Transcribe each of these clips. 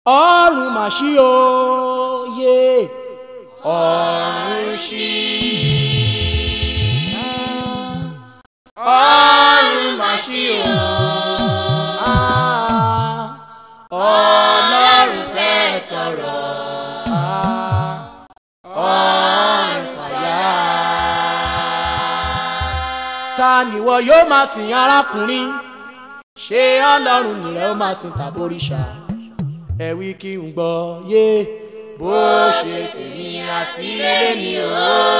ọ̀run mà ṣí o yé ọ̀run ṣí. ọ̀run mà ṣí o. ọlọ́run fẹ́ sọ̀rọ̀. ọ̀run fàyà. ta nìwọ yóò máa sìn arákùnrin ṣé ọlọ́run nìrẹ́ ó máa sìn tàbóríṣà ẹ wí kí n gbọ́ yé bó ṣe tèmi àti ilé mi o.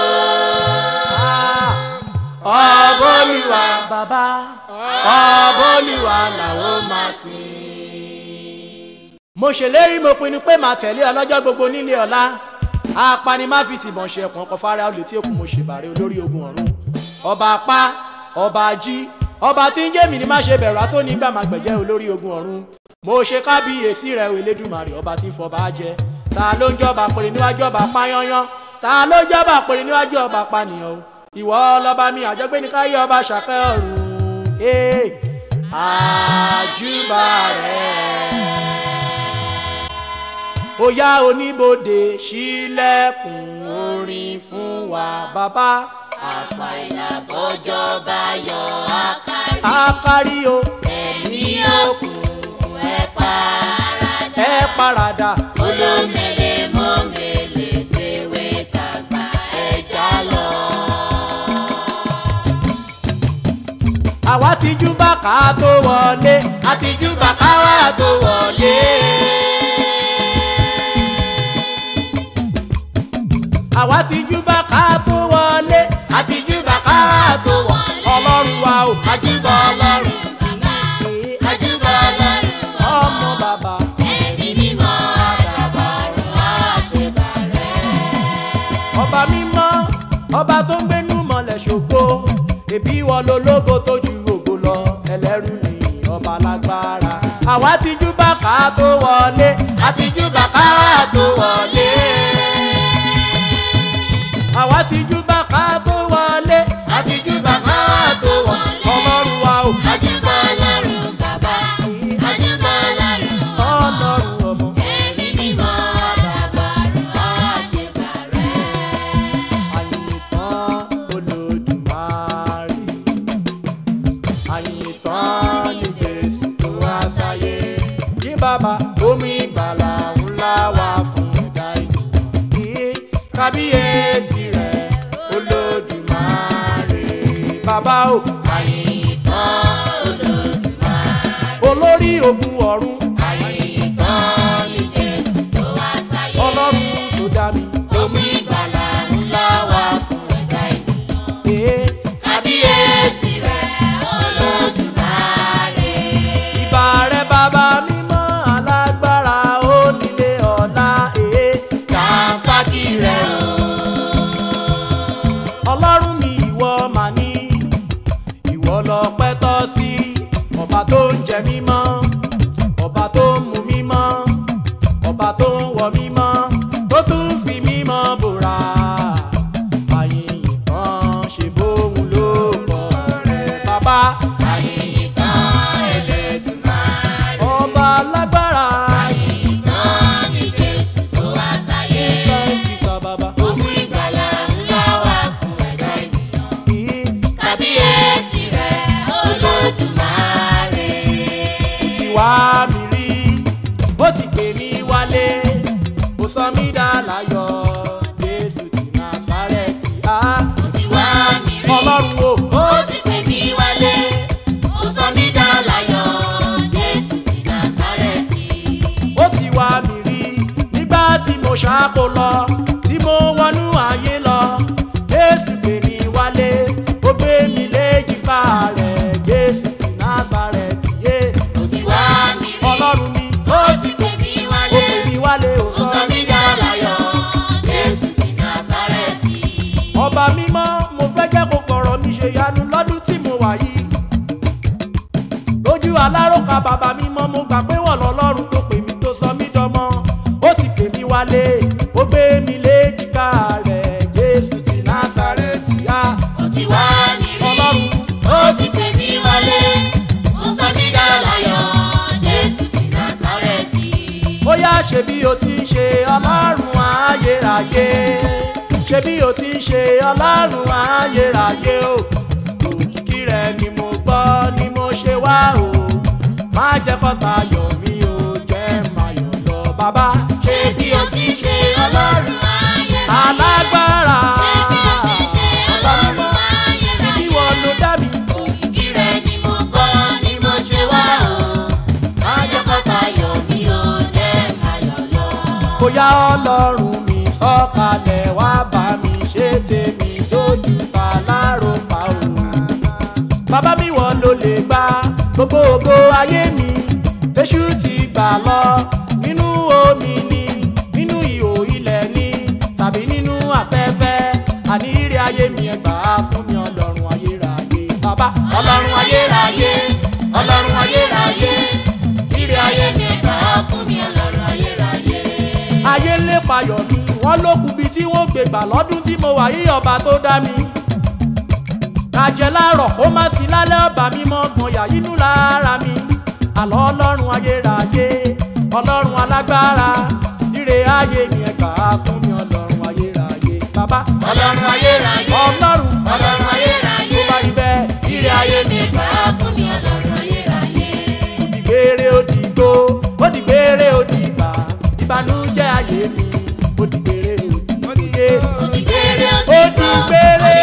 ọbọ̀lùwà bàbá ọbọ̀lùwà làwọn máa sìn. mo ṣèlérí mo pinnu pé màá tẹ̀lé ọlọ́jọ́ gbogbo nílé ọ̀la apani má fi tìbọn ṣe ẹ̀pọ̀n kan fara olè tí èkó mo ṣèbàrẹ̀ olórí ogun ọ̀run ọba apá ọba ají ọba tí ń jẹ́ mi ni má ṣe bẹ̀rù àtó nígbà má gbẹ̀jẹ́ olórí ogun ọ̀run mo ṣe kábíyèsí rẹ̀ o elédùmarè ọba tí ń fọba jẹ ta ló ń jọba pèrè níwájú ọba pányányán ta ló ń jọba pèrè níwájú ọba pànìyàn o ìwọ ọlọ́ba mi àjọgbéni káyé ọba ṣàkẹ́ ọ̀run ee àjùbà rẹ̀ bóyá oníbodè ṣílẹ̀kùn orin fún wa bàbá àfàìlà bọ́jọ́ bá yọ àkárí. àkárí o ẹ̀mí òkùnkùn ẹ̀ paradà. ẹ paradà olómele mọ́mele tèwé tàgbà ẹja lọ. àwa ti jú bàkà tó wọlé àtijú bàkáwá tó wọlé. àwa ti jú bàkà tó wọlé àtijú bàkáwá tó wọlé. ọlọ́run wa o àjùbọ̀ ọlọ́run bàbá. àjùbọ̀ ọlọ́run ọmọ bàbá ẹ̀mí mímọ́ àdàbọ̀rún àṣebàrẹ́. ọba mímọ́ ọba tó ń gbénú mọ́lẹ̀ ṣògo ẹbí wọn lológo tó ju ògo lọ ẹlẹ́rù ni ọba lágbára àwa ti jú bàkà tó wọlé àtijú bàkáwá tó wọlé. àwa ti jú bàkà tó wọlé àtijú bàkáwá tó wọlé. ọlọ́run wa o àjùbọ̀ ọlọ́run bàbá. àjùbọ̀ ọlọ́run ọlọ́run ọmọ ẹ̀mí mímọ́ àdàbọ̀rún àṣebàrẹ́. àyìntàn olódùmarè àyìntàn ní jésù tó wá sáyé yí bàbá omi ìgbàlà ńlá wá fún ẹ̀dá ènìyàn kí kábíyèsí rẹ̀ olódùmarè bàbá o àyìntàn olódùmarè. olórí ogun ọ̀run àyìntàn ní jésù tó wá sáyé. ọlọ́run tó dá mi omi ìgbàlà ńlá wá fún ẹ̀dá ènìyàn. ee kábíyèsí rẹ̀ olódùmarè. ìbà rẹ̀ bàbá mímọ́ alágbára onílé ọ̀la ee. kàǹfàkì rẹ̀ o. ọlọ́run mi ìwọ mà ní ìwọ lọ́pẹ́ tọ́ sí ọba tó ń jẹ mímọ́ ọba tó ń mu mímọ́ ọba tó ń wọ mímọ́ tó tún fi mímọ́ bòrà àyìn kan ṣe bóun ló kọ rẹ bàbá àyìntàn Ẹlẹ́dùmarè. ọba lágbára àyìntàn ní jésù tó wá sáyé. nǹkan fi sọ bàbá omi ìgbàlà ńlá wá fún ẹ̀dá ènìyàn. kìí kábíyèsí rẹ̀ olódùmarè. ti wá mi rí bó ti pè mí wálé ó sọ mí dá láyọ̀ jésù ti násárẹ́tì á ó ti wá mi rí. ọlọ́run o ó ó ti pè mí wálé. ó sọ mí dá láyọ̀. jésù ti násárẹ́tì. ó ti wá mi rí nígbà tí mo ṣáko lọ tí mo wọnú ayé lọ jésù pè mí wálé ó gbé mi léjìká rẹ̀ jésù ti násárẹ́tì yé ó ti wá mi rí. ọlọ́run mi ó ó ti pè mí ó wálé. pè mí wálé ó ó sọ sọ mí mí dá láyọ̀. jésù ti násárẹ́tì. ọba mímọ́ mo fẹ́ jẹ́ kó fọ̀rọ̀ mi ṣe yanu lọ́dún tí mo wà yìí lójú aláròkà bàbá mímọ́ mo gbà pé wọ́n lọ́lọ́run tó pè mí tó sọ mí dọmọ ó ti pè mí wálé ó gbé mi léjìká rẹ̀ jésù ti násàrẹ́tì á ó ti wá mi rí. ọlọ́run ó ti pè mí wálé. ó sọ mí dá láyọ̀. jésù ti násárẹ́tì. ó yá ṣe bí o ti ń ṣe ọlọ́run ayérayé ṣe bí o ti ń ṣe ọlọ́run ayérayé o òkìkí rẹ ni mo gbọ́ ni mo ṣe wá o má jẹ́ kọ́ta yọ̀ mí o jẹ́ máa yọ̀ lọ bàbá ṣe bí o ti ń ṣe ọlọ́run ayérayé. alágbára ṣe bí o ti ń ṣe ọlọ́run ayérayé. ibi wọn ló dá mi òkìkí rẹ ni mo gbọ́ ni mo ṣe wá o. má jẹ́ kọ́ta yọ̀ mí o jẹ́ máa yọ̀ lọ. bóyá ọlọ́run mi sọ̀kalẹ̀ wá bá mi ṣe tèmi lójú ta láròpá o. bàbá mi wọ́n ló lè gba gbogbo ògo ayé mi tẹ́ṣù ti gbà lọ nínú omi ni nínú ihò ilẹ̀ ni tàbí nínú afẹ́fẹ́ àní ire ayé mi ẹ gbà á fún mi ọlọ́run ayérayé bàbá ọlọ́run ayérayé ọlọ́run ayérayé ire ayé mi ẹ gbà á fún mi ọlọ́run ayérayé ayé ń lépa yọ̀ mi wọ́n ló kù bí tí wọ́n gbé gbà lọ́dún tí mo wà yí ọba tó dá mi. kàjẹ́ láàrọ̀ kó má sí lálẹ́ ọba mi mọ́ gbọ̀nyà inú lára mi. àlọ́ ọlọ́run ayérayé ọlọ́run alágbára ire ayé ni ẹ gbà á fún mi ọlọ́run ayérayé bàbá. ọlọ́run ayérayé. ọlọ́run ọlọ́run ayérayé. tó bá rí bẹ́ẹ̀ ire ayé mi gbà á fún mi ọlọ́run ayérayé. òdìgbére òdìgbò òdìgbére òdìgbà ìbànújẹ́ ayé mi òdìgbére òdìgbò òdìgbére òdìgbò òdìgbére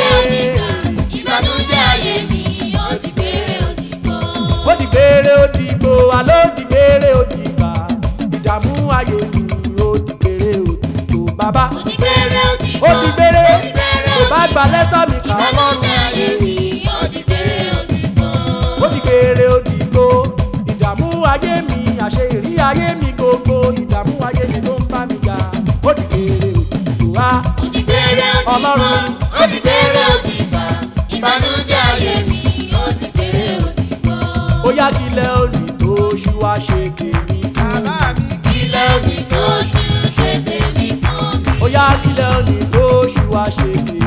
ìbànújẹ́ ayé mi òdìgbére òdìgbò. òdìgbére òdìgbò àlọ́ òdìgbére òdìgbà ìdààmú ayé mi òdìgbére òdìgbò bàbá òdìgbére òdìgbò òdìgbére kò bá gba lẹ́tà mi kà ìbànújẹ́ ayé ọlọ́run mi òdìgbére òdìgbò. òdìgbére òdìgbò ìdààmú ayé mi àṣẹ ìrí ayé mi gbogbo ìdààmú ayé mi ló ń bá mi jà òdìgbére òdìgbò wá. òdìgbére òdìgbò Ọlọ́run. òdìgbére òdìgbà ìbànújẹ́ ayé mi òdìgbére òdìgbò. ó yá kílẹ̀ òní tó ṣú wá ṣe tèmi fún mi. ilé òdì tó ṣú ṣe tèmi fún mi. ó yá kílẹ̀ òní tó ṣú wá ṣe tèmi.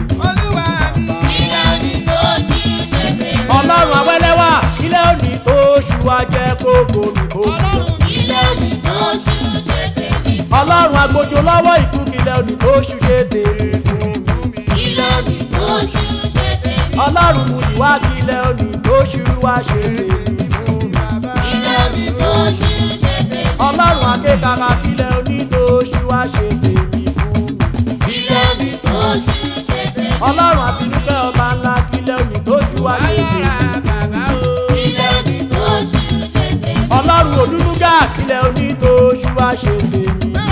ilé òdì tó ṣú ṣe tèmi. ọlọ́run awẹ́lẹ́wà kílẹ̀ òní tó ṣú wá jẹ́ kókó mi kó mi. ilé òdì tó ṣú ṣe tèmi. ọlọ́run agbójo lọ́wọ́ ìkú kílẹ̀ òní tó ṣú ṣe tèmi fún mi. ilé òdì tó ṣú ṣe tèmi. ọlọ́run mú ìwà kílẹ̀ òní tó ṣú wá ṣe tèmi fún mi. ilé òdì tó ṣú ṣe tèmi. ọlọ́run akékaka kílẹ̀ òní tó ṣú wá ṣe tèmi fún mi. ilé òdì tó ṣú ṣe tèmi. ọlọ́run àtinúkẹ́ ọba ńlá kílẹ̀ òní tó ṣú wá ṣe tèmi. ilé òdì tó ṣú ṣe tèmi. ọlọ́run òdúdúgà kílẹ̀ òní tó ṣú wá ṣe tèmi.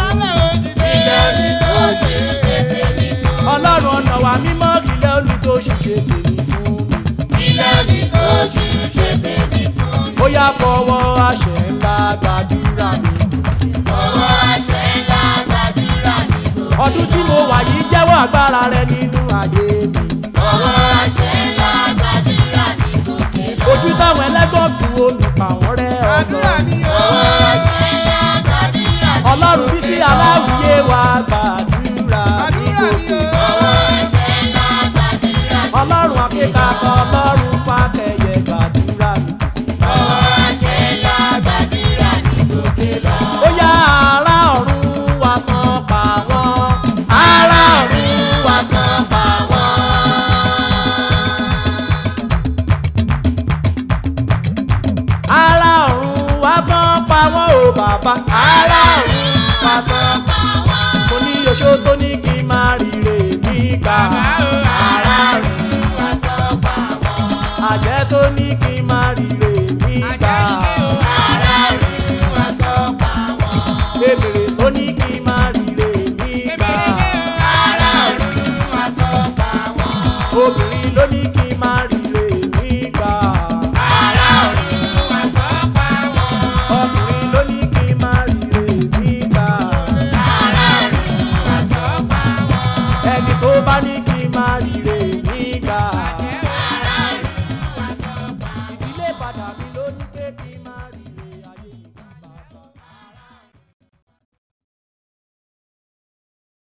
ilé òdì tó ṣú ṣe tèmi. ọlọ́run ọ̀nà wa mímọ́ kílẹ̀ òní tó ṣú ṣe tèmi fún mi. ilé òdì tó ṣú ṣe tèmi fún mi. ó yá fọwọ́ àṣẹ ńlá gbàdúrà mi. ọwọ́ àṣẹ ńlá gbàdúrà ní gbogbo. ọdún tí mo wà yìí jẹ́wọ́ agbára rẹ nínú ayé mi. ọwọ́ àṣẹ ńlá gbàdúrà ní gbogbo. ojú táwọn ẹlẹ́gàn fi wo mi pa wọ́n rẹ́ ọ̀dọ́. ọwọ́ àṣẹ ńlá gbàdúrà ní ọlọ́run bí sí aláwìyé wa gbàdúrà mi gòkè. ọwọ́ àṣẹ ńlá gbàdúrà ní ọlọ́run akékaka ọlọ́run